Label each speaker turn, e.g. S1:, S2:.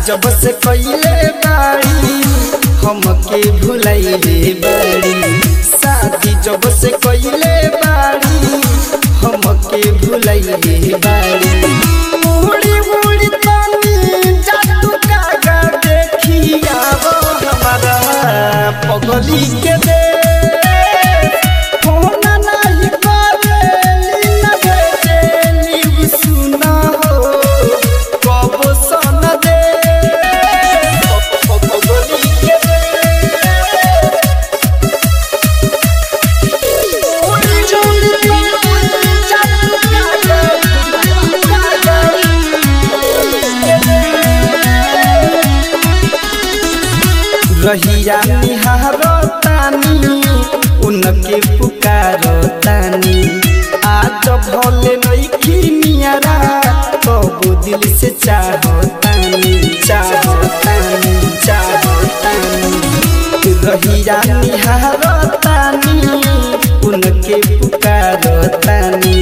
S1: जब से कइले बाड़ी हमके भुलाइले बाड़ी शादी जब से कइले बाड़ी हमके भुलाइले बाड़ी मुड़ी मुड़ी तनी जादू कागा देखिया वो हमारा पगली के दे फोन नहीं करेली न भेजेली सुना हो कब सन दे पगली के दे मुड़ी मुड़ी तनी जादू कागा रहिया निहारो तानी उनके पुकारो तानी आज भले नइखी नियरा कबो दिल से चाहो तानी चाहो तानी चाहो तानी रहिया निहारो तानी उनके पुकारो तानी